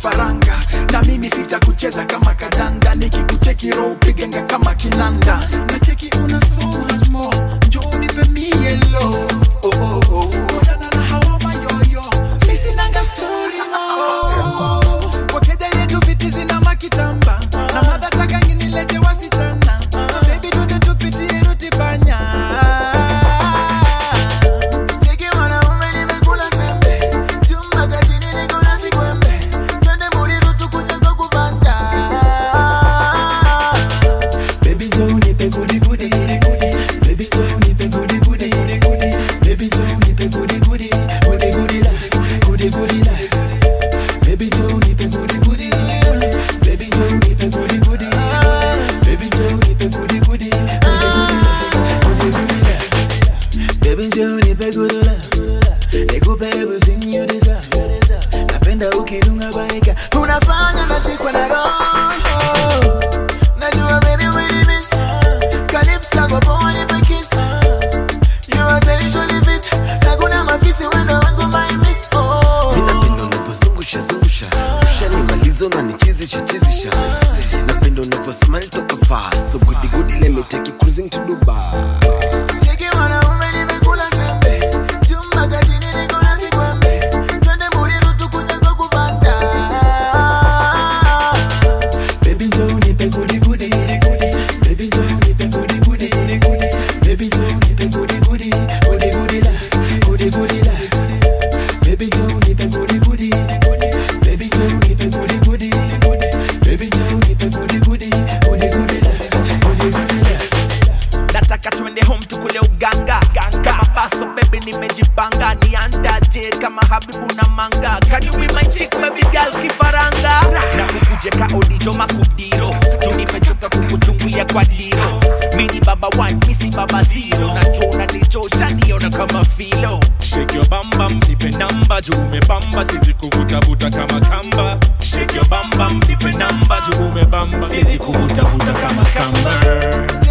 kifaranga na mimi sitakucheza kama kadanda nikikucheki roho upigenga kama kinanda na cheki una so much more njoo nipe mielo oh, oh, oh. Wachana na hawa mayoyo mi sinanga story oh. kwa keja yetu viti zina makitamba na madataka nginilete wasichana bebi tunde tupitie rutibanya Cheki mwanaume nimekula sembe chumba cha chini niko na sikwembe twende Muriru tukuje kwa kubanda Baby njoo unipe gudi gudi Baby njoo unipe gudi gudi Baby njoo unipe gudi gudi Gudi gudi la Gudi gudi la Baby njoo unipe gudi gudi Baby njoo unipe gudi gudi Baby njoo unipe gudi gudi Gudi gudi la Gudi gudi la Baby njoo nipe good love Nikupe everything you deserve Napenda ukidunga baika Unafanya nashikwa na roho Najua baby we miss Kalips kako poa nipe kiss You are sexually fit Hakuna mafisi wendo wangu my miss Oh napenda unavyozungusha zungusha ushanimaliza unanichizisha chizisha napenda unavyosmile toka far so goody goody let me take you cruising to Dubai Cheki mwanaume nimekula sembe Chumba cha chini niko na sikwembe Twende Muriru tukuje kwa kubanda Baby njoo unipe gudi gudi Baby njoo unipe gudi gudi Baby njoo unipe gudi gudi Gudi gudi la Gudi gudi la Baby njoo unipe gudi gudi Baby njoo unipe gudi gudi Baby njoo unipe gudi gudi Gudi gudi la Gudi gudi la nataka twende home tukule uganga kama baso baby nimejipanga niandaje kama habibu na manga Can you be my chick baby girl kifaranga na kukuje ka odijo makudiro tunimechoka kukuchungulia kwa diro mini baba one misi baba zero najona nichosha niona kama filo Shake your bam bam, nipe namba juu umebamba, sizi kuvutavuta kama kamba. Shake your bam bam, nipe namba juu umebamba, sizi kuvutavuta kama kamba.